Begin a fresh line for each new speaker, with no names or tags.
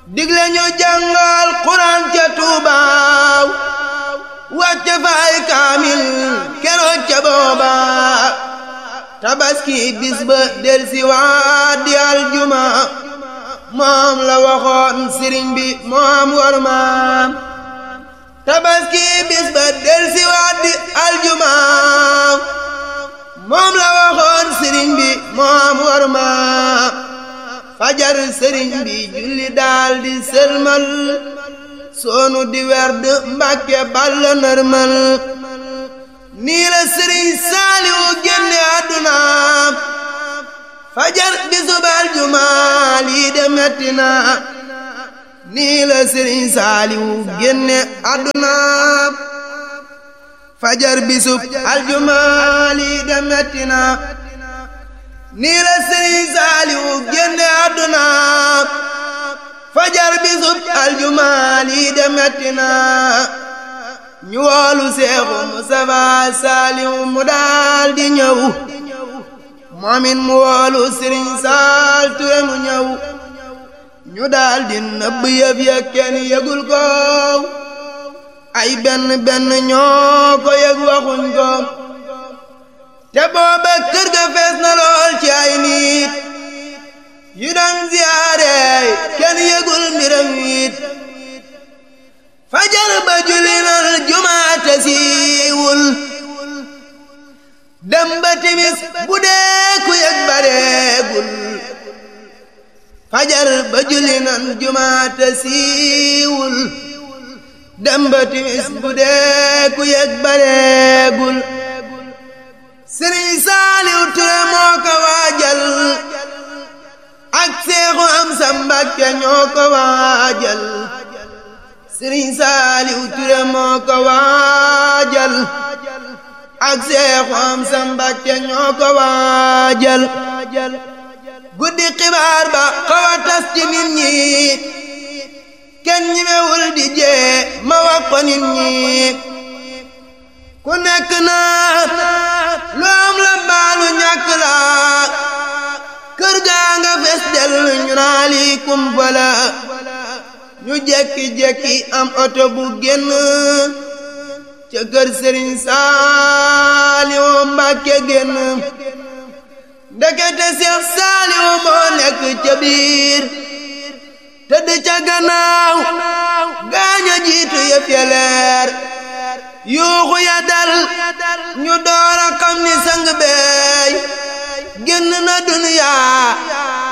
digle ñu jàngal Quraan ca Tuubaaw wàcce faay kaamil keroog ca booba tabaski bis ba del si waat di aljuma moom la waxoon sëriñ bi moom war maam tabaski bis ba del si waat di aljuma moom la waxoon sëriñ bi moom war maam fajar sëriñ bi julli daal di sëlmal soonu di werd mbàkke balla nërmal nii la sëriñ saaliwu génne àdduna fajar di subal jumaa lii de metti na nii la sëriñ saaliwu génne àdduna fajar bi sub aljumaa lii de metti na nii la sëriñ saaliwu génne àdduna fajar bi sub aljumaa lii de metti na ñu woolu seexu Mustafaa saaliwu mu daal di ñëw moomin mu woolu sëriñ saal ture mu ñëw ñu daal di nëbb yëf ya kenn yëgul ko ay benn benn ñoo ko yëg waxuñ ko te booba kër ga fees na lool ci ay nit yu daan ziyaare kenn yëgul mbiram it fajar ba julli nal jumaate siiwul dem ba timis bu dee ku yëg bareegul fajar ba julli nal jumaate siiwul dem ba timis bu dee ku yëg bareegul sëriñ saaliw ture moo ko waajal ak seexu am sa mbàkke ñoo ko waajal sëriñ saaliw ture moo ko waajal ak seexu am sa mbàkke ñoo ko waajal guddi xibaar ba xaw a tas ci nit ñi kenn ñimewul di jee ma wax ko nit ñi ku nekk naa lu am la baalu ñàkk la kër gaa nga fes del ñu naa lii kumpa la ñu jekki-jekki am oto bu génn ca kër sëriñ Saaliwu Mbàkke génn ndekete Seex Saaliwu moo nekk ca biir tëdd ca gannaaw gaaña jiitu yëf ya leer yuuxu ya dal ñu door a xam ni sang beey génn na duniyaa